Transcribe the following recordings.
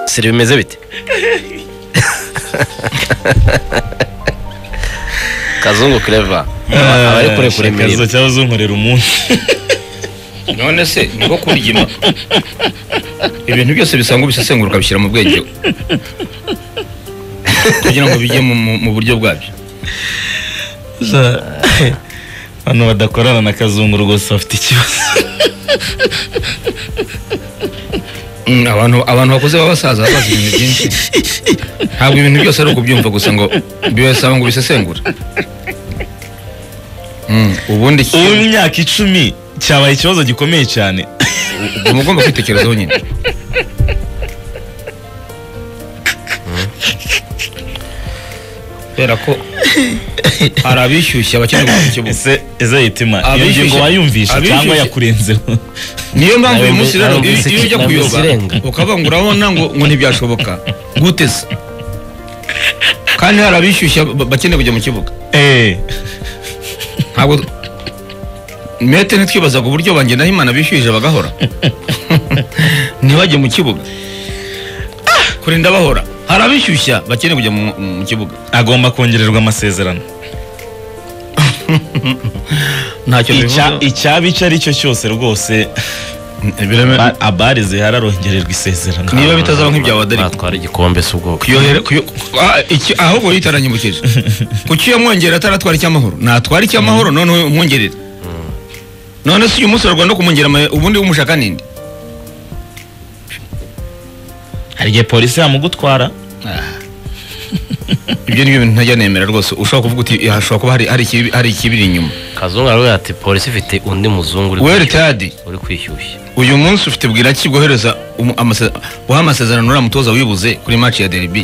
siri bimeze bite kazungu kureva abari kure kure imirimo imirimo cyangwa uzunkorera umunsi none se niko kurigima ibintu byose bisangwa ubisesengura ukabishyira mu bwenge kugira ngo bijye mu- mu- mu buryo bwabyo abantu badakorana na kazungu rwose bafite ikibazo Mm, abantu abantu bakuze b'abasaza baba bazi ibintu byinshi ntabwo ibintu byose ari ukubyumva gusa ngo bibasaba ngo ubisesengure Mm, ubundi iki- ubu imyaka icumi cyabaye ikibazo gikomeye cyane uba ugomba kwitekerezaho nyine kubera ko hari abishyushye abakeneye gukora ikibuga ese ese yitima iyo Abishyushye- ngingo wayumvishe cyangwa abishyushye- yakurenzeho niyo mpamvu uyu Nabimbi- munsi rero iyo nabimvise iyo ujya iki- nabimvise kuyoga irenga. ukavuga ngo urabona ngo ngo ntibyashoboka gute se kandi hari abishyushye ba- bakeneye kujya mu kibuga eee ntabwo mete ntitwibazaga uburyo banjye naho imana bishyuhije bagahora ntibajye mu kibuga kurinda bahora hari abishyushya bakeneye kujya mu, mu kibuga agomba kongererwa amasezerano ntacyo Icya- icyaba icyo ari cyo cyose rwose bivuga ba- abari zihari arongererwa isezerano niba bitazaba nk'ibya wadariko batwara igikombe cy'ubwoko kuyohera kuyo- ah, iki- ahubwo yitaranyibukije kuki yamwongerera ataratwara icy'amahoro natwara icy'amahoro noneho umwongerere none se uyu munsi urarwanda no kumwongera ama- ubundi wumushaka ninde hari igihe polisi yamugutwara ibyo ni byo bintu ntajya nemera rwose ushobora kuvuga uti hashobora kuba hari- hari ikibi- hari ikibiri inyuma kazungu aravuga ati polisi ifite undi muzungu uri weri kwishyushya- tadi uri kwishyushya uyu munsi ufite bwiraki guhereza umu- amase- guha amasezerano uriya mutoza wibuze kuri match ya derby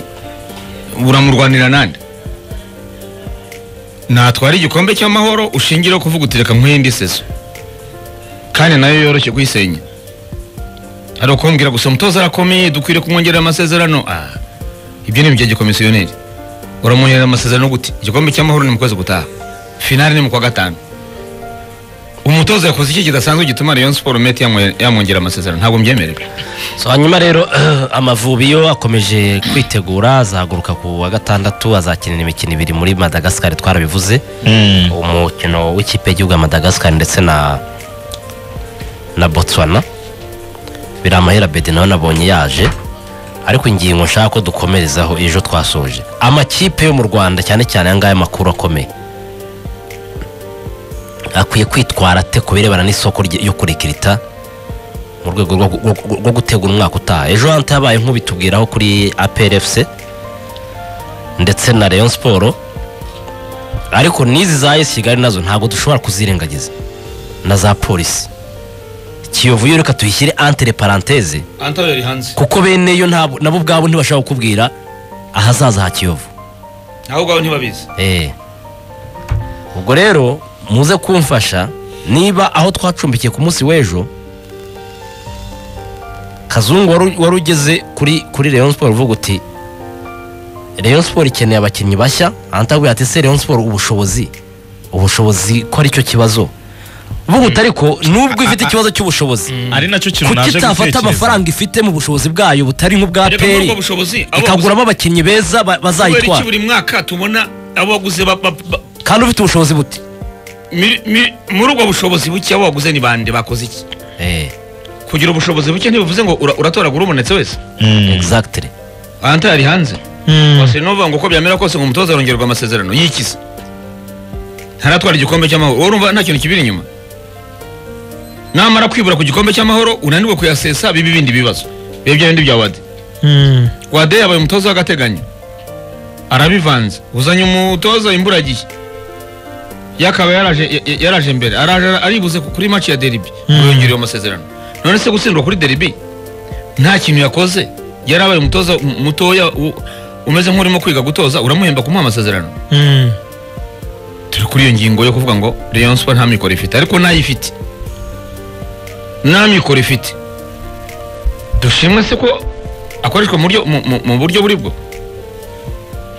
uramurwanira nande natwara igikombe cy'amahoro ushingireho kuvuga uti reka nkwihinde iseso kandi nayo yoroshye kuyisenya hari ukumbwira gusa umutoza arakomeye dukwiriye kumwongerera amasezerano Ah, ibyo ni ibya gikomisiyoneri uramwongerera amasezerano gute igikombe cy'amahoro ni mu kwezi gutaha finale ni mu kwa gatanu umutoza yakoze iki kidasanzwe gituma Rayon Sport Mete yamwe- yamwongera amasezerano ntabwo mbyemerera So, hanyuma rero amavubi yo akomeje kwitegura azahaguruka ku wa gatandatu azakinira imikino ibiri muri madagascar twarabivuze umukino w'ikipe y'igihugu ya madagascar ndetse na na botswana biri amahera bedi nawe nabonye yaje ariko ingingo nshaka ko dukomerezaho ejo twasoje amakipe yo mu rwanda cyane cyane aya ngaya makuru akomeye akwiye kwitwara ate ku birebana n'isoko rye- yo kurikirita mu rwego rwo- rwo- rwo gutegura umwaka utaha ejo hantu yabaye nk'ubitubwiraho kuri APRFC ndetse na Rayon Sport ariko n'izi za AS Kigali nazo ntabwo dushobora kuzirengagiza na za polisi Kiyovu yo reka tuyishyire entre parenthèse Anta yari hanze kuko bene yo ntabwo nabo ubwabo ntibashobora kukubwira ahazaza ha Kiyovu aho ngaho ntibabizi Eh. ubwo rero muze kumfasha niba aho twacumbikiye ku munsi w'ejo kazungu wari wari ugeze kuri kuri Rayon Sport uvuga uti Rayon Sport ikeneye abakinnyi bashya antabwira ati se Rayon Sport ubushobozi ubushobozi ko aricyo kibazo uvuga uti ariko nubwo ifite ikibazo cy'ubushobozi ari nacyo kintu kuki naje itafata gutekereza amafaranga ifite mu bushobozi bwayo butari nk'ubwa reka muri peri ubwo bushobozi abo baguze- ikaguramo abakinnyi beza ba- kubera iki bazayitwara buri mwaka tubona abo baguze ba- ba- ba- kandi ufite ubushobozi buti miri- miri- muri ubwo bushobozi buke abo baguze ni bande bakoze iki eh kugira ubushobozi buke ntibivuze ngo ura- uratoragura ubonetse wese exactly Anta yari hanze wasiri n'uvuga ngo uko byamera kose ngo umutoza arongerwa amasezerano yikize ntaratwara igikombe cy'amahoro wowe urumva nta kintu kibiri inyuma namara kwibura ku gikombe cy'amahoro unaniwe kuyasesa biba ibindi bibazo biba bya bindi bya wade wade yabaye umutoza w'agateganyo arabivanze uzanye umutoza imburagihe yakaba yaraje ya- ya- yaraje mbere araje aribuze ku- kuri match ya derby yongerewe amasezerano none se gutsindwa kuri derby nta kintu yakoze yarabaye umutoza m- mutoya u- umeze nk'urimo kwiga gutoza uramuhemba kumuha amasezerano turi kuri iyo ngingo yo kuvuga ngo Rayon Sport nta mikoro ifite ariko nayifite nta mikoro ifite dushimwe se ko akoreshwa mu buryo mu- mu- mu buryo buri bwo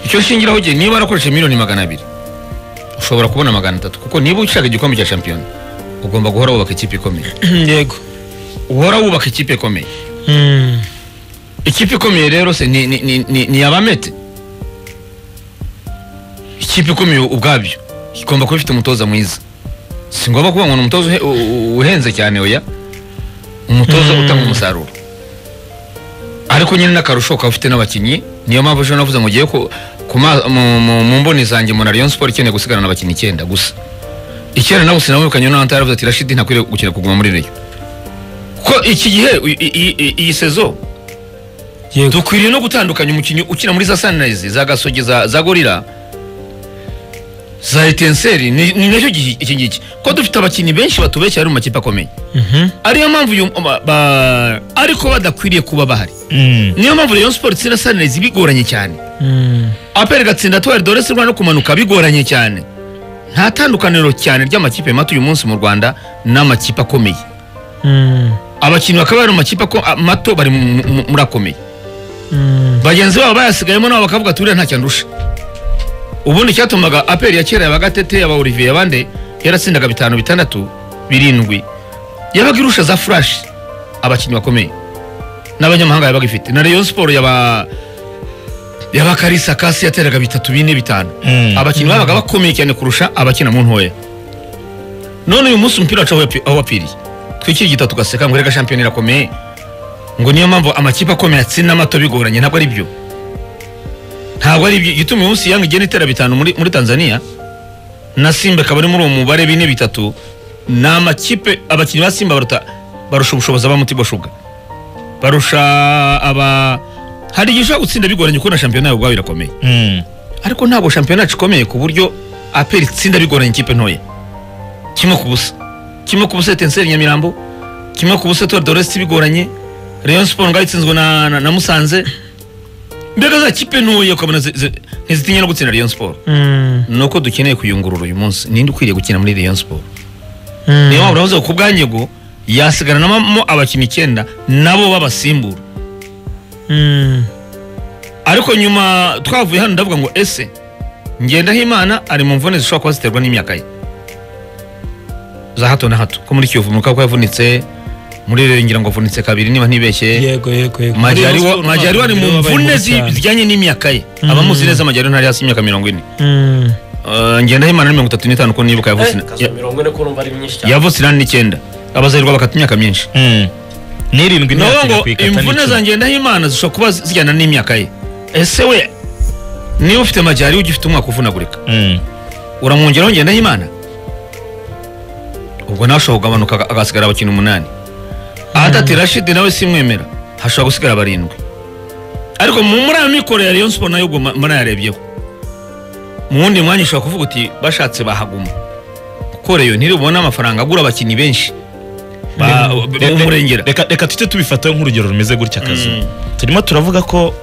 icyo shingiraho gihe niba arakoresha miliyoni magana abiri ushobora kubona magana atatu kuko niba ushaka igikombe cya shampiyona ugomba guhora wubaka ikipe ikomeye yego uhora wubaka ikipe ikomeye Mm. ikipe ikomeye rero se ni, ni, ni, ni, ni abamete ikipe ikomeye ubwabyo igomba kuba ifite umutoza mwiza si ngombwa kuvuga ngo ni umutoza uhe- u- u- uhenze cyane oya umutoza Mm. utanga umusaruro ariko nyine n'akarusho ukaba ufite n'abakinnyi niyo mpamvu ejo navuze ngo ugiye ku, ku ma- mu, mu, mu mboni zanjye mbona Rayon Sport ikeneye gusigarana abakinnyi icyenda gusa icyenda nabo sinabukanye n'ahandi yaravuze ati Rashid ntakwiriye gukina kuguma muri Rayon ko iki gihe i- i- i- i- iyi sezo yego dukwiriye no gutandukanya umukinnyi ukina muri za sunrise za gasogi za, za gorira za etenseri ni, ni nacyo gihe iki ngiki ko dufite abakinnyi benshi batubeshya bari mu makipe akomeye Mhm. ariyo mpamvu uyu ba, ba, ariko badakwiriye kuba bahari Mm. niyo mpamvu rayon sport itsinda sunrise bigoranye cyane Mm. apel gatsinda tuwari dore se no kumanuka bigoranye cyane nta tandukaniro cyane ry'amakipe mato uyu munsi mu rwanda n'amakipe akomeye Mm. abakinnyi bakaba bari mu makipe ako- a- mato bari mu- mu- muri akomeye Mm. bagenzi babo bayasigayemo nabo bakavuga turiya ntacyo andusha ubundi icyatumaga aperi ya kera yabagatete aba olivier abande yaratsindaga bitanu bitandatu birindwi yabaga irusha za furashi abakinnyi bakomeye n'abanyamahanga yabaga ifite na rayon siporo yaba yaba karisa kasi yateraga bitatu bine bitanu Mm. abakinnyi babaga bakomeye cyane kurusha abakina mu ntoya none uyu munsi umupira wacu aho wapi- aho wapfiriye twikiri igitabo tugaseka ngo erega shampiyona irakomeye ngo niyo mpamvu amakipe akomeye atsinda amato bigoranye ntabwo ari byo ntabwo ari byo igituma uyu munsi yanga igenda itera bitanu muri, muri tanzania na simba ikaba ari muri uwo mubare bine bitatu ni amakipe abakinnyi ba simba baruta barusha ubushobozi aba muti bashuga barusha aba hari igihe ushobora gutsinda bigoranye kuko na shampiyona yawe ubwawe irakomeye Mm. ariko ntabwo shampiyona yacu ikomeye ku buryo aperi itsinda bigoranye ikipe ntoya kimwe ku busa kimwe ku busa etenseri nyamirambo kimwe ku busa tuwari doresi bigoranye rayon siporo ngari itsinzwe na, na, na musanze mbega za kipe ntoya ukabona zi- zi- ntizitinya no gutsinda rayon siporo Mm. ni uko dukeneye kuyungurura uyu munsi ninde ukwiriye gukina muri rayon siporo Mm. niyo mpamvu uravuze ngo ku bwanyego yasigaranamo abakinnyi icyenda nabo babasimbura Mm. ariko nyuma twavuye hano ndavuga ngo ese ngendahimana ari mu mvune zishobora kuba ziterwa n'imyaka ye za hato na hato ko muri kiyovu muka ko yavunitse muri rero ngira ngo avunitse kabiri niba ntibeshye yego yego yego majyari ari mu mvune zi- zijyanye n'imyaka ye abamuzi neza majyari ntari hasi y'imyaka mirongo ine Mm. Eh, ngendahimana ni mirongo itatu n'itanu ko nibuka yavutse na- ya- mirongo ine ko urumva ari myinshi cyane yavutse inani n'icyenda abazahirwa bakata imyaka myinshi Mm. N'irindwi nawe ntiyatinda ngo kuyikata imvune n'icumi. za ngendahimana zishobora kuba zijyana n'imyaka ye ese we niba ufite amajyari ugifite umwaka uvunagurika Mm. uramwongeraho ngendahimana ubwo nawe ashobora kugabanuka aga- hagasigara abakinnyi umunani ahatati rashidi nawe simwemera hashobora gusigara barindwi ariko mu muri ayo mikoro ya rayon siporo nayo ubwo ma- murayarebyeho mu wundi mwanya ushobora kuvuga uti bashatse bahaguma kuko reyo ntiribona amafaranga agura abakinnyi benshi ba- Re- re- b'umurengera reka reka tujye tubifataho nk'urugero rumeze gutya akazu Mm. turimo turavuga ko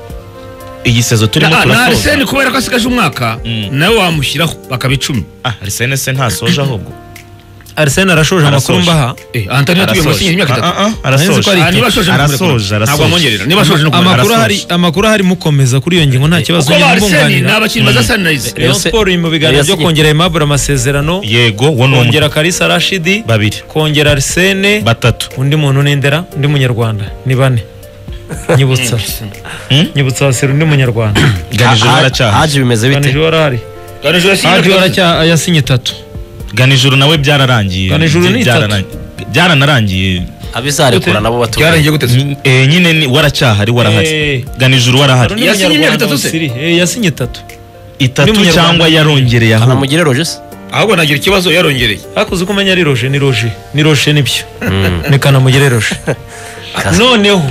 iyi sezo turimo Na- na turasoza arsene kubera ko asigaje umwaka Mm. nawe wamushyiraho bakaba icumi ah arisene se ntasoje ahubwo Arsene Arasoje. arashoje amakuru mbaha antani yatubwiye ngo Arasoje. asinyira imyaka Ah, itatu ah, ah, Nahise ko ari arasoje Ah, niba ashoje arasoje ntabwo amwongerera arasoje niba ashoje no kumureka. amakuru ahari Arasoje. amakuru ahari mukomeza kuri iyo ngingo nta kibazo kuko ba arsene ni mbunganira. abakinnyi baza sanirayize Rayon Ese- Sport iri mu biganiro byo Yasinye- kongera Aimable amasezerano yego wo ni umwe kongera Kalisa Rashidi babiri kongera Arsene batatu undi muntu nendera undi munyarwanda ni bane nyibutsa Hmm? nyibutsa wasira undi munyarwanda ganije Ha- ha- baracyaha haje bimeze bite ganijoro arahari haje waracya yasinye itatu ganijuru nawe byararangiye Ganijuru ni itatu. Byararangiye. byaranarangiye abizarekura nabo batuye byaragiye gute se? Mm, eh, nyine ni- waracyaha ari warahari Eh. ganijuru warahari Hari undi Yasinye imyaka munyarwanda itatu se? wasiri- eh, yasinye itatu itatu N'umunyarwanda. cyangwa yarongereye aho anamugire roje se ahubwo nagira ikibazo yarongereye hakuze uko umenya ari roje ni roje ni roje nibyo ni kanamugire roje Kazi. noneho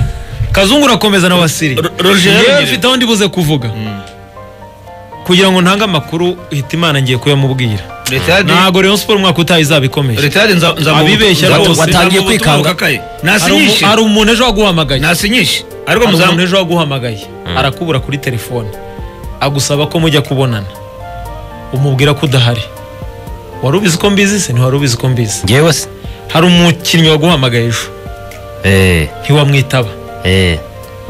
kazungu urakomeza na wasiri Ro- Roger yewe yarongeye. mfite aho ndibuze kuvuga kugira ngo ntange amakuru Hitimana ngiye kuyamubwira ntabwo Rayon Sport umwaka utaha izaba ikomeye retade Abibeshya rwose. Watangiye kwikanga. Hari umu- nasinyishe hari umuntu ejo waguhamagaye nasinyishe ariko hari muzamu umuntu ejo waguhamagaye arakubura kuri telefone agusaba ko mujya kubonana umubwira ko udahari wari ubizi ko mbizi se ntiwari ubizi ko mbizi ngewe se hari umukinnyi waguhamagaye ejo eh ntiwamwitaba eh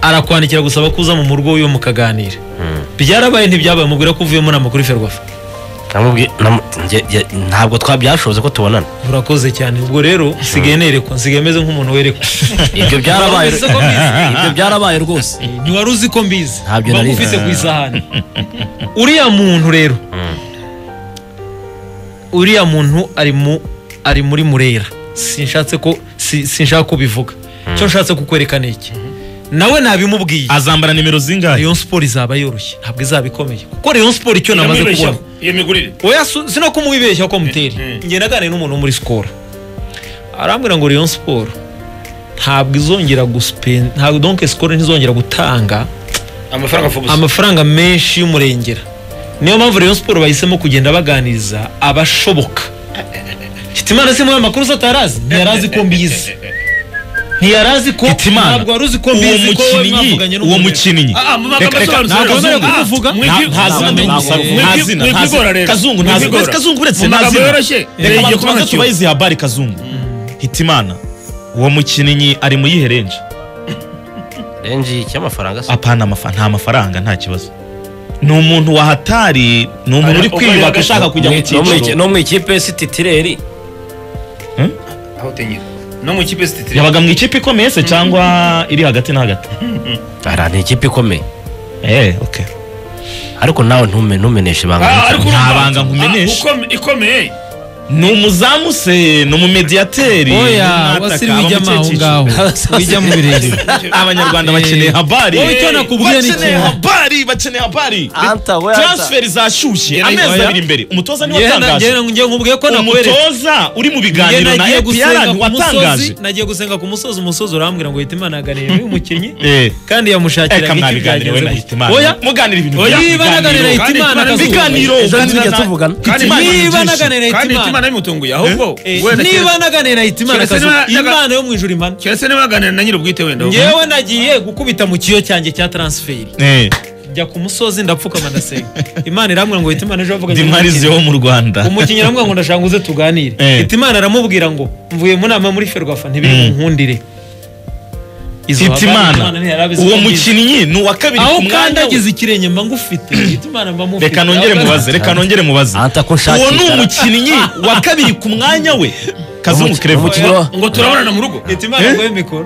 arakwandikira gusaba ko uza mu murwo wiwe mukaganira byarabaye ntibyabaye umubwira ko uvuyemo nama kuri ferwafa namubwiye namu- nge- nge- ntabwo twabyashoboze ko tubonana urakoze cyane ubwo rero nsigaye nerekwa nsigaye meze nk'umuntu werekwa ibyo byarabaye Wari uzi ko mbizi? ibyo byarabaye rwose ntiwari uzi ko mbizi Ntabyo mba nari nzi. ngufite ku isahani uriya muntu rero uriya muntu ari mu ari muri murera sinshatse ko si- sinshaka ko ubivuga icyo nshatse kukwerekana iki nawe nabimubwiye azambara nimero zingahe rayon siporo izaba yoroshye ntabwo izaba ikomeye kuko rayon siporo icyo namaze kubona iyo migurire oya su- sino ko mubibeshya ko Mm, muteri ngenda aganira n'umuntu wo muri sikoro arambwira ngo rayon siporo ntabwo izongera gusipen ntabwo donke sikoro ntizongera gutanga amafaranga fo gusa amafaranga menshi y'umurengera niyo mpamvu rayon siporo bahisemo kugenda baganiriza abashoboka hitimana si muri ayo makuru se atarazi ntiyari azi ko mbizi ntiyari azi ko Hitimana, ntabwo wari uzi ko uwo mbizi ko we mukinnyi mwavuganye uwo n'umuntu. mukinnyi Ah, ah, mu reka magambo reka nta asobanutse, kazungu nta- kuvuga. mwibwi- nta zina mwibwi- menye mwibwi- nta zina nta mwibwigora zina rero. kazungu nta zina Mwibwigora. kazungu uretse Mu nta magambo zina yoroshye reka reba abantu igikombe tubanze cyo. tubahe izi habari kazungu hitimana uwo mukinnyi ari mu yihe renje renji cy'amafaranga se apana amafa- nta mafaranga nta kibazo ni umuntu wahatari ni umuntu uri Uko kwiyubaka yagaca- ushaka kujya No mu mu iki- cyiciro no mu ikipe si titireri aho utengera no mu kipe sititiri yabaga mu ikipe ikomeye se cyangwa iri hagati na hagati ara ni ikipe ikomeye eh okay ariko nawe ntume ntumeneshe Ah, ibanga ariko nta urumva- banga nkumenesha. Ah, ukome- ikomeye ni umuzamu se ni umumediyateri oya ni umwataka, wasiri aba mu wijya kihe aho cyiciro? ngaho wijya mu birere abanyarwanda Eh, bakeneye habari wowe icyo nakubwiye ni bakeneye kimwe. habari bakeneye habari Anta, we anta. transferi zashyushye amezi oya. abiri imbere umutoza niwe Njye na- njye watangaje na- njye nkubwiye ko nakweretse umutoza uri mu Njye biganiro na nagiye gusenga epr ku musozi watangaje nagiye gusenga ku musozi umusozi urambwira ngo Hitimana yaganiriye n'uyu mukinnyi Eh. kandi eka yamushakiraga icyo mwabiganire we byagenze na gute. hitimana oya muganira ibintu Oya, bya- niba naganira biganiro. hitimana Kandi biganiro Ejo akazuba. uganira tujya na- tuvugana. Hitimana niba yigisha. naganira kandi hitimana hitimana bimutunguye ahubwo Eh, wenda niba naganira hitimana keretse akazuba niba naga- imana yo mu ijuru imana keretse niba yaganira na nyir'ubwite wenda ngewe nagiye gukubita mu kiyo cyanjye cya transferi Eh, njya ku musozi ndapfukama ndasenga imana irambwira ngo hitimana ejo wavuganye dimarizi yo mu rwanda umukinnyi aramubwira ngo ndashaka uze tuganire Eh. hitimana aramubwira ngo mvuye mu nama muri ferwafa ntibiri nkundire Izo habari hitimana Hitimana ntiyari abizi uwo ko mbizi. mukinnyi ni uwa kabiri aho ku mwanya we. ukandagize ikirenge mba ngufite hitimana mba mufite reka nongere mubaze reka nongere mubaze Anta ko nshakisha. uwo ni umukinnyi wa kabiri ku mwanya we kazungu kerevu umukinnyi wa- ngo turabonana mu rugo hitimana Eh? ngo mikoro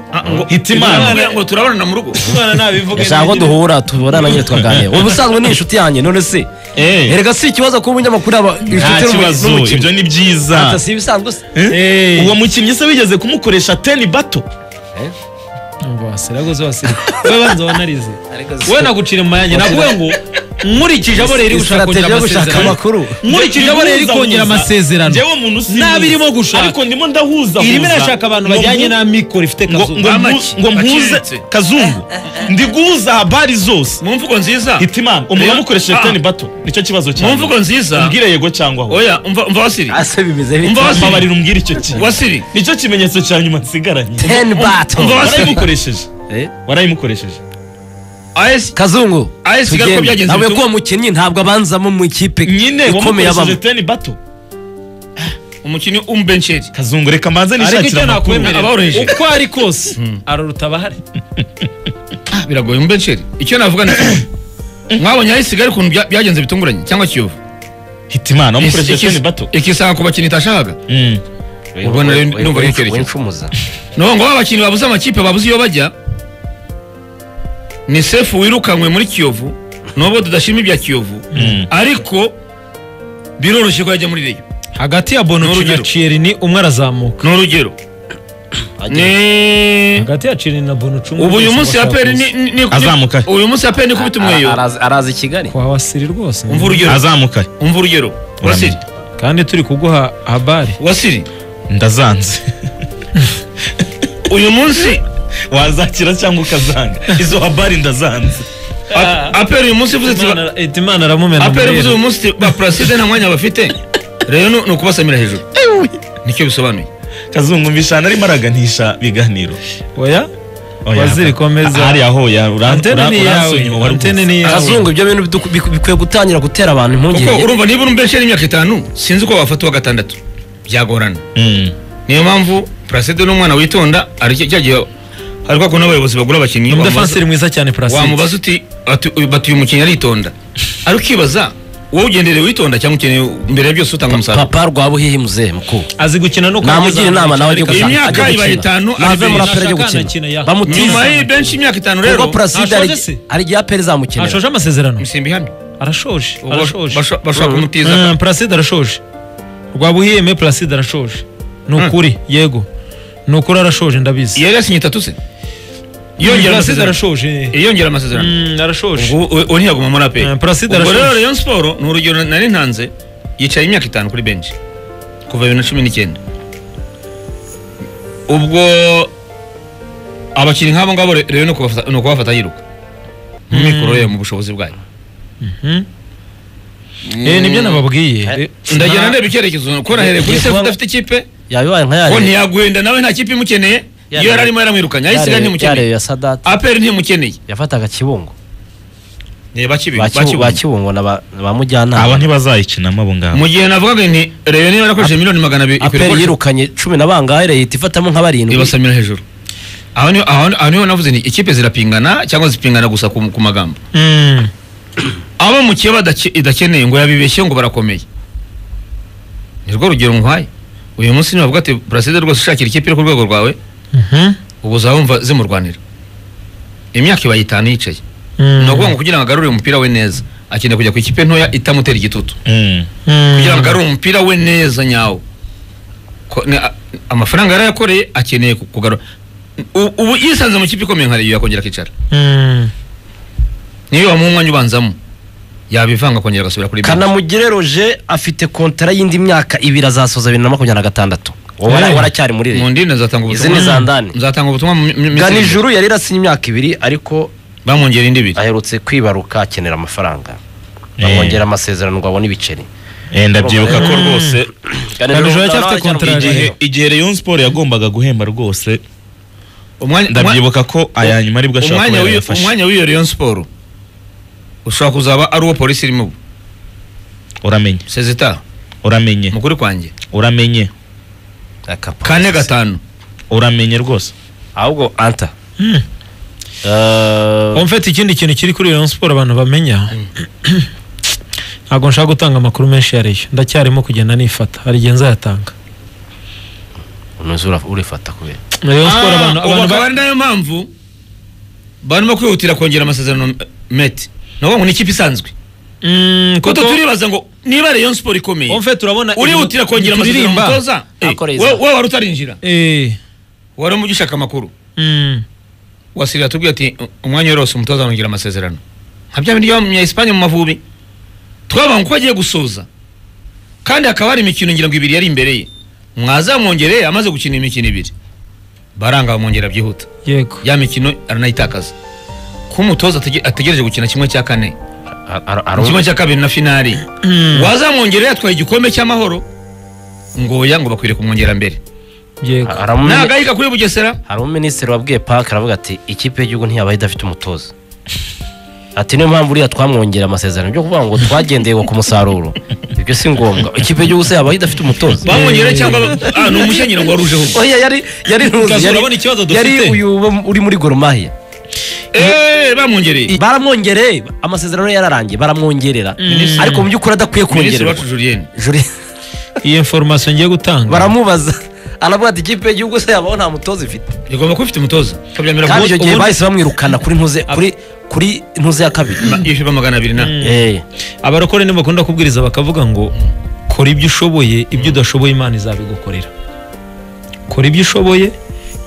hitimana Ngo- ngo turabonana mu rugo hitimana nabivuga ndashaka ko duhura tubonana nyine tukaganira ubusanzwe ni inshuti yanjye none se Eh. erega si ikibazo kuba umunyamakuru aba nta inshuti kibazo ibyo ni byiza ata si ibisanzwe se Eh? uwo mukinnyi se wigeze kumukoresha teni bato umva wasiragoze wasirika we banza wanarize Ariko si- we nagucira mu mayange navuwe ngo nkurikije abo rero ushaka Strategy kongera yo gushaka amasezerano amakuru. nkurikije abo rero kongera amasezerano ngewe umuntu usimuza. Nabi irimo gushaka. ariko ndimo ndahuza irimo huza. irashaka abantu Ngo bajyanye mu- na mikoro ifite ngo- kazuba ngo mu- Amaki. ngo mpuze Aciriritse. kazungu ndi guhuza habari zose mu mvugo nziza hitimana umuntu Reba- amukoresheje Ah. teni bato nicyo kibazo mu cyawe mvugo nziza umbwire yego cyangwa aho oya umva umva wasiri ase bimeze Umva bite wasiri. mbabarira umbwire icyo kintu wasiri nicyo kimenyetso cya nyuma nsigaranye ten Umva battle wasiri. warayimukoresheje Eh? warayimukoresheje AS kazungu AS Kigali ko tugende. byagenze ntabwo bite? ko uwo mukinnyi ntabwo abanzamo mu ikipe nyine ikomeye wamukoresheje abamo teni bato umukinnyi umbencheri kazungu reka mbanze ariko nishakira icyo amakuru nakwemerera aboroheje. uko ari kose araruta abahari biragoye umbencheri icyo navuga ni mwabonye AS Kigali ukuntu bya- byagenze bitunguranye cyangwa kiyovu hitimana wamukoresheje Ikis- teni bato ikisanga ku bakinnyi itashakaga Mm. ubwo nari ndumva n'icyerekezo. wincumuza no ngo ba bakinnyi babuze amakipe babuze iyo bajya ni sefu wirukanwe muri kiyovu nubwo tudashima ibya kiyovu Mm. ariko biroroshye ko yajya muri reyo hagati ya bonucci na N'urugero. cierini umwe arazamuka ni urugero ni hagati ya cierini na bonucci umwe ubu uyu wese munsi ya bashaka peri kuza. ni- ni- ni- Azamuka. uyu munsi ya peri ni kubita umweyo Arazi- arazi i kigali kwa wasiri rwose umva urugero azamuka umva urugero wasiri kandi turi kuguha habari wasiri ndazanze uyu munsi wazakira cyangwa ukazanga izo habari ndazanze a- aperi uyu munsi ivuze iti ba- itimana aramumena aperi mu ivuze uyu rero. munsi iti ba puraside nta mwanya bafite rero ni- ni ukubasamira hejuru nicyo bisobanuye kazungu mbishana arimo araganisha ibiganiro oya Oya, Waziri, komeza. hariya hoya antene ni yawe antene ni yawe kazungu ibyo bintu bidu- bik- bikwiye gutangira gutera abantu impungenge kuko urumva niba uri umbencheri y'imyaka itanu sinzi uko wafata uwa gatandatu byagorana niyo mpamvu puraside ni umwana witonda ari cyo- cya gihe hari kwa kuntu abayobozi bagura abakinnyi ni bamubaza- umudefanseri mwiza cyane puraside wamubaza uti ati- uyu- bati uyu mukinnyi aritonda ari ukibaza wowe ugendere witonda cyangwa ukeneye mbere ya byose utanga umusaruro papa rwaba uhihimuze mukuru azi gukina no namugira inama nawe ajye Iyi gusanga myaka ajye ibaye itanu, gukina nave Alves muri aperi ajye nashaka gukina anakina, ya. bamutiza nyuma y'iyi benshi imyaka itanu ubwo rero puraside Ashoje se? hari igihe aperi izamukenera ashoje amasezerano musimba ihamye arashoje Ubwo arashoje basho- bashaka Mm. kumutiza Mm, Placide arashoje rwabuhiyeme Placide arashoje ni ukuri yego ni ukuri arashoje ndabizi yari yasinye itatu se yongera Placide amasezerano arashoje yongera amasezerano Mm, arashoje Ubwo we- we ntiyaguma muri aperi Eh, Placide ubwo arashoje. rero Rayon Sport ni urugero nari ntanze yicaye imyaka itanu kuri benshi kuva bibiri na cumi n'icyenda ubwo abakinnyi nk'abo ngabo re- rero ni ukubafata- ni ukubafata yiruka mu mikoro ye mu bushobozi bwayo Mhm. Eh, nibyo nababwiye ndagenda ndeba icyerekezo ko nahereye kuri Ngiye sefu kuba- udafite ikipe yabibaye nka ko yariya ntiyaguhenda nawe nta kipe imukeneye Ya- iyo yari arimo yaramwirukanye ayisiga yariya ntimukeneye ya sadati aperi ntimukeneye yafataga kibungo reba kibi Ba Kibu- ba kibungo na ba na ba abo mujyanama ntibazayikinamo abo ngabo mu gihe navugaga nti reba niba yarakoresheje miliyoni magana abiri ikwiye aperi gukoresha- yirukanye cumi na bangahe leta ifatamo nka barindwi ibasamira hejuru aho niho aho aho niho navuze nti ikipe zirapingana cyangwa zipingana gusa ku, ku magambo Mm. abo mu kiba idakeneye ngo yabibeshye ngo barakomeye nirwo rugero nkwaye uyu munsi nibavuga ati buraside rwose ushakira ikipe iri ku rwego rwawe Mhm. ubu uzabumva zimurwanira imyaka ibaye itanu yicaye Mm. ni ukuvuga ngo kugira ngo agarure umupira we neza akeneye kujya ku ikipe ntoya itamutera igitutu Mm. Mm. kugira ngo agarure umupira we neza nyawo Ko- ni- a- amafaranga yarayakoreye akeneye ku- kugarura U- ubu yisanze mu kipe ikomeye nka reyo yakongera akicara Mm. niyo wamuha umwanya ubanzamo yabivanga akongera agasubira kuri benshi kanamugire roje afite kontara y'indi myaka ibiri azasoza bibiri na makumyabiri na gatandatu wowe Eh. waracyari muri mu leta ndimi zatanga Izi ni za ndani. nzatanga ubutumwa mu mi- mi- minsi iri imbere. ganijuru yari irasinye imyaka ibiri ariko bamwongera indi ibiri aherutse kwibaruka akenera amafaranga Eh. bamwongera amasezerano ngo abone ibiceri Eh, ndabyibuka ko rwose Ganijuru aracyafite kontara igihe rero. igihe Rayon Sport yagombaga guhemba rwose Umwanya- ndabyibuka ko aya nyuma aribwo umwa- ashobora umwanya kuba w'iyo- yarafashe umwanya w'iyo Rayon Sport ushobora kuzaba ari uwo polisi irimo ubu uramenye sezita uramenye mu kuri kwanjye uramenye kane gatanu uramenye rwose ahubwo anta Mm. Eh, En fait ikindi kintu kiri kuri Rayon Sport abantu bamenya ntabwo nshaka gutanga amakuru menshi ya Rayon ndacyarimo kugenda nifata hari igihe nzayatanga unoze ura- urifata kubera Rayon Sport abantu Ah, ubu abantu akaba ba- ari nayo mpamvu barimo kwihutira kongera amasezerano meti navuga ngo ni ikipe isanzwe Mm, kuko kuko- turibaza ngo niba Rayon Sport ikomeye En fait urabona urihutira kongera amasezerano ntituririmba. umutoza Eh, Akoreye we- izamu. we wari utarinjira Eh. wari umujyi ushaka amakuru Mm. wasirira tubwiye ati "U- umwanya wose umutoza arongera amasezerano nka bya bindi bya esipanye mu mavubi twabaga uko agiye gusoza kandi hakaba hari imikino ngira ngo ibiri yari imbere ye mwazamwongereye amaze gukina imikino ibiri baranga bamwongera byihuta yego ya mikino aranayitakaza ko umutoza atege- ategereje gukina kimwe cya kane Ar- ar- ar- kimwe cya kabiri na finali wazamwongereye atwaye igikombe cy'amahoro ngo oya ngo bakwiriye kumwongera mbere yego aramumenye- nagahika kuri bugesera hari umuminisitiri wabwiye paka aravuga ati ikipe y'igihugu ntiyabaye idafite umutoza ati niyo mpamvu uriya twamwongera amasezerano byo kuvuga ngo twagendeye ku musaruro ibyo si ngombwa ikipe y'igihugu se yabaye idafite umutoza bamwongereye cyangwa ba- ah, ni umushanyiro ngo warujeho ubwo. oya yari yari Kazi, yari urabona ikibazo dufite? yari uyu wo- uri muri goromahia Eh, bamwongereye baramwongereye amasezerano ye yararangiye baramwongerera Minisitiri- ariko mu by'ukuri adakwiye minisitiri kongererwa wacu julienne Juri- iyi information ngiye gutanga baramubaza aravuga ati ikipe y'igihugu se yabaho nta mutoza ifite igomba kuba ifite umutoza ukabyemera kandi icyo gihe ubundi- bahise bamwirukana kuri ntuze kuri kuri ntuze ya kabiri yishyura magana abiri na Eh. abarokore ntibakunda kubwiriza bakavuga ngo kora ibyo ushoboye ibyo udashoboye imana izabigukorera kora ibyo ushoboye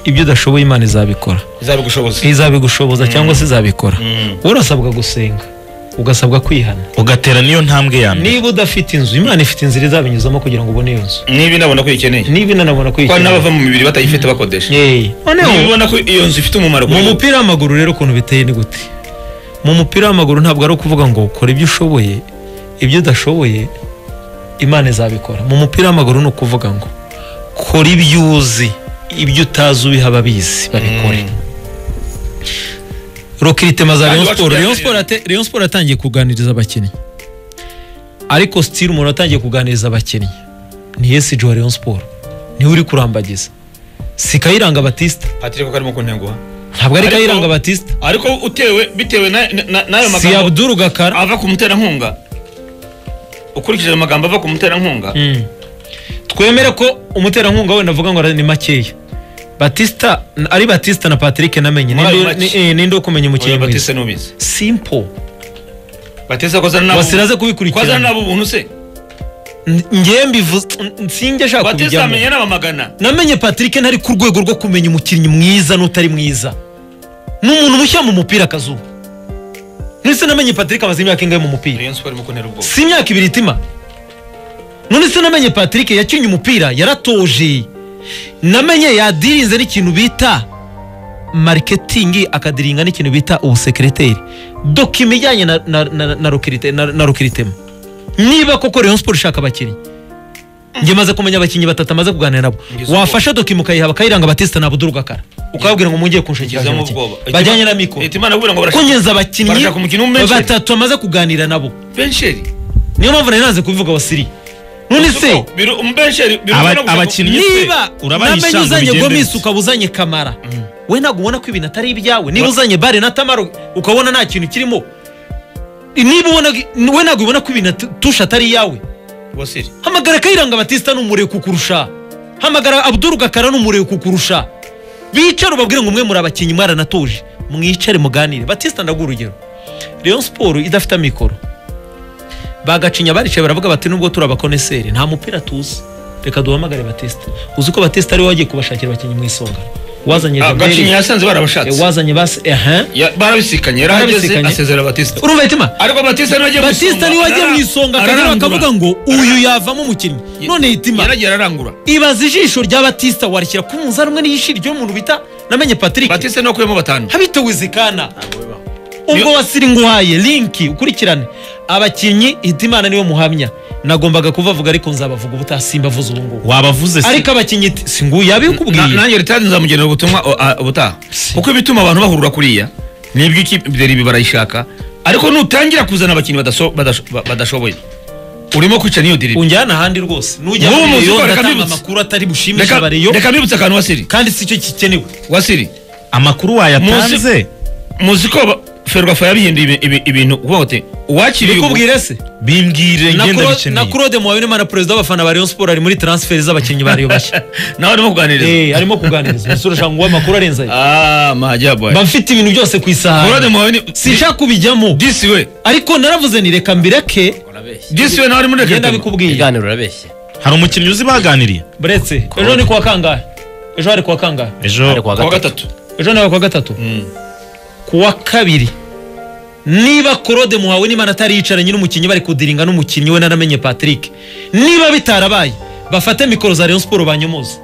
ibyo udashoboye imana izabikora izabigushoboza izabigushoboza cyangwa se izabikora wowe urasabwa gusenga ugasabwa kwihana ugatera niyo ntambwe ya mbere niba udafite inzu imana ifite inzira izabinyuzamo kugira ngo ubone iyo nzu niba inabona ko ikeneye niba inanabona kuko kwikenera n'abava mu mibiri batayifite bakodesha Yey. Noneho, niba ubona ko iyo nzu ifite umumaro mu kuri bo. mupira w'amaguru rero ukuntu biteye ni gute mu mupira w'amaguru ntabwo ari ukuvuga ngo ukora ibyo ushoboye ibyo udashoboye imana izabikora mu mupira w'amaguru ni ukuvuga ngo kora ibyo uzi ibyo utazi ubiha ababizi babikore rokiritema za Kandi Rayon iwacu Sport Rayon byagenze. Sport yate- Rayon Sport yatangiye kuganiriza abakinnyi ariko sitiri umuntu watangiye kuganiriza abakinnyi ni yesi wa Rayon Sport niwe uri kurambagiza si Kayiranga Batista patrick karimo kuntenguha ntabwo ari Ariko- Kayiranga Batista ariko utewe bitewe na- na- na- n'ayo si magambo abduru gakara ava ku muterankunga ukurikije ayo magambo ava ku muterankunga Mm. twemere ko umuterankunga wenda avuga ngo ni makeya batista ari batista na patrick namenye Muri ayo Ninde- make. ni- eh, ninde ukumenya umukinnyi oya mwiza batiste n'ubizi simple batiste ko azana n'abo basiraze ko azana kubikurikirana n'abo ubuntu se N- njye mbivuze sinjye ashaka batiste kubijyamo amenye n'abamagana namenye patrick ntari ku rwego rwo kumenya umukinnyi mwiza n'utari mwiza ni umuntu mushyira mu mupira akazuba none namenye patrick amaze imyaka ingahe mu mupira rayon sport irimo kuntera ubwoba si imyaka ibiri itima none se namenye patrick yakinnye umupira yaratoje namenye yadirinze n'ikintu bita mariketingi akadiringa n'ikintu bita ubusekereteri dokima ijyanye na, na, na, na, rokirite- na, na rokiritema niba koko rayon sport ishaka abakinnyi njye maze kumenya abakinnyi batatu amaze kuganira nabo Ngize ubwoba. wafasha dokima ukayiha bakayiranga batista ntabwo udurugakara ukababwira ngo mungeye kunshakira ngizemo abakinnyi. ubwoba bajyanye na mikoro leta imana abwira ngo barashaka kunyeza abakinnyi barashaka umukino w'umumenceri. batatu amaze kuganira nabo bensheri niyo mpamvu nari naze kubivuga wa siri none se Biru- umubensheri biruta Aba- no kuvuga ngo- abakinnyi- niba Urabahisha namenye ngo uzanye bigende gomis bite? ukaba uzanye kamara we ntabwo ubona ko ibintu atari ibyawe niba uzanye bare na tamaro ukabona nta kintu kirimo niba ubona we ntabwo ubona ko ibintu atu- tusha atari iyawe Wasiri. hamagara kayiranga batista ni umurego kukurusha hamagara abdul gakara ni umurego kukurusha bicare ubabwire ngo mwe muri abakinnyi mwaranatuje mwicare muganire batista ndaguha urugero rayon siporo idafite amikoro bagacinya baricaye baravuga bati nubwo turi abakoneseri nta mupira tuzi reka duhamagare batista uzi ko batista ariwe wagiye kubashakira abakinnyi mu isonga wazanye Ah, gacinya Gabriel, yasanze eh, barabashatse wazanye basi ehe Ya- barabisikanye yarahageze Barabisikanye. asezera batiste urumva itima ariko batiste niwe wagiye mu batista isonga, niwe wagiye mu arara- isonga akagera ararangura. bakavuga ngo uyu yavamo umukinnyi none itima yaragiye ararangura ibaza ijisho rya batista warishyira ku munzani umwe n'iyishiri ry'umuntu bita namenye patrick batiste niwe wakuyemo batanu habita wizikana ubwo Niyo- wasiri nguhaye linki ukurikirane abakinnyi hitimana niwe muhamya nagombaga kubavuga ariko nzabavuga ubutaha simbavuze ubu ngubu wabavuze se ariko abakinnyi ti- si nguyu Na- yabikubwiye nanjye ritadi nzamugenera ubutumwa o- a- ubutaha kuko ibituma abantu bahurura kuriya nibyo ikipe imbere ibi barayishaka ariko nutangira kuzana abakinnyi badaso- badash- ba- badashoboye urimo kwica niyo diribi unjyana ahandi rwose nujya Nk'ubu muri muzi reyo ko reka ndatanga mbibutse. amakuru atari bushimishe Reka- abareyo reka mbibutse akantu wasiri kandi si cyo gikenewe wasiri amakuru wayatanze muzi ko ba- ferwafa yabihinduye ibi- ibi- ibintu kuvuga ngo te uwakiriye ubu- bikubwire se bimbwire na ngenda Cro- na bikeneye claude muhabinimana perezida w'abafana ba rayon sport ari muri transferi z'abakinnyi ba reyo bashya nawe arimo kuganiriza Eh, arimo kuganiriza umusore ushaka ngo uwe amakuru arenze ayo Ah, majabu mba mfite ibintu byose ku Claude isahani Muhabini sinshaka kubijyamo disi we ariko naravuze ni reka mbireke urabeshye disi we nawe ari muri genda Rekaritema. bikubwiye ibiganiro urabeshye hari umukinnyi uzi baganiriye buretse ejo ni kuwa kangahe ejo hari kuwa kangahe ari ejo kuwa kuwa gatatu gatatu ejo nawe kuwa gatatu kuwa kabiri niba korode muhawe n'imana atari yicaranye n'umukinnyi bari kudiringa n'umukinnyi we naramenye patrick niba bitarabaye bafate mikoro za rayon siporo banyomoze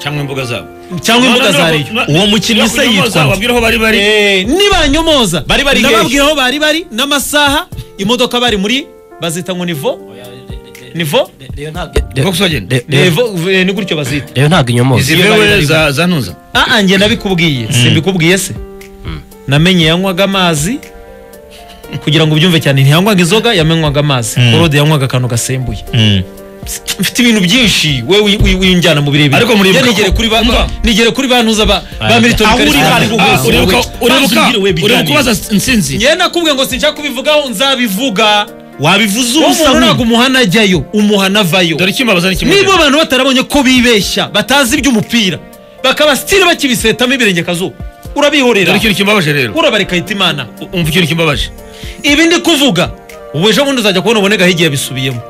cyangwa imbuga zabo cyangwa imbuga za reyo Uwo mukinnyi se yitwa nde? wabwira aho bari bari Eh, nibanyomoza Bari bari hehe? nababwira aho bari bari n'amasaha imodoka bari muri bazita ngo nivo nivo Volkswagen Nivo, eh, ni gutyo bazita rero ntabwo inyomoza izi Iyo bari bewe bari za za ntuza aa njye nabikubwiye simbikubwiye se namenye yanywaga amazi kugira ngo ubyumve cyane ntiyanywaga inzoga yamenywaga amazi korode yanywaga akantu gasembuye Mm. mfite ibintu byinshi we wi- wi- winjyana mu birebire Ariko muri- Njye nigere kuri ba Umva. nigere kuri ba ntuza ba ba militoni Aho uri Kalisa. aho ari ho Ah, hose, uribuka- wowe. uribuka- Ntuzigire we biganiro. ureba kubaza nsinzi njye nakubwiye ngo sinshaka kubivugaho nzabivuga wabivuze uwo ubusa muntu ntabwo nk'ubu umuhana ajyayo umuhana avayo dore icyo mbabaza ni kimwe niba abantu batarabonye ko bibeshya batazi iby'umupira bakaba sitiri bakibisetamo ibirenge akazuba urabihorera dore ikintu kimbabaje rero urabareka ahita imana U- umva ikintu kimbabaje ibi ndi kuvuga ubu ejo bundi uzajya kubona ubone gahigiye yabisubiyemo